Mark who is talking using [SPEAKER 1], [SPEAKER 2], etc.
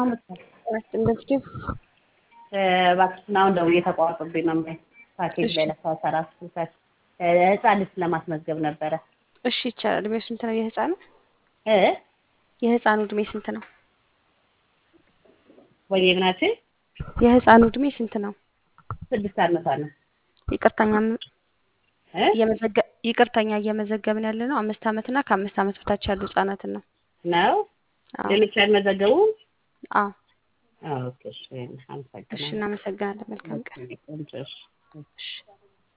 [SPEAKER 1] ኢንዱስትሪው
[SPEAKER 2] እባክሽን አሁን ደውዬ ተቋርጦብኝ ነው የማይ ፓኬጅ ላይ ለካ ሰራ ህፃን ልጅ ለማስመዝገብ ነበረ።
[SPEAKER 1] እሺ ይቻላል። እድሜው ስንት ነው የህፃኑ?
[SPEAKER 2] እ
[SPEAKER 1] የህፃኑ እድሜ ስንት ነው?
[SPEAKER 2] ወይ ምናችን
[SPEAKER 1] የህፃኑ እድሜ ስንት ነው?
[SPEAKER 2] ስድስት ዓመቷ ነው።
[SPEAKER 1] ይቅርታኛ
[SPEAKER 2] እ
[SPEAKER 1] እየመዘገ ይቅርታኛ እየመዘገብን ያለ ነው አምስት ዓመትና ከአምስት ዓመት በታች ያሉ ህጻናትን ነው።
[SPEAKER 2] ነው
[SPEAKER 1] አዎ
[SPEAKER 2] ሌሎች አልመዘገቡም?
[SPEAKER 1] አዎ።
[SPEAKER 2] አዎ ኦኬ እሺ
[SPEAKER 1] እሺ
[SPEAKER 2] አመሰግናለሁ።
[SPEAKER 1] እናመሰግናለን። መልካም ቀን።
[SPEAKER 2] ቆንጆ እሺ።
[SPEAKER 1] እሺ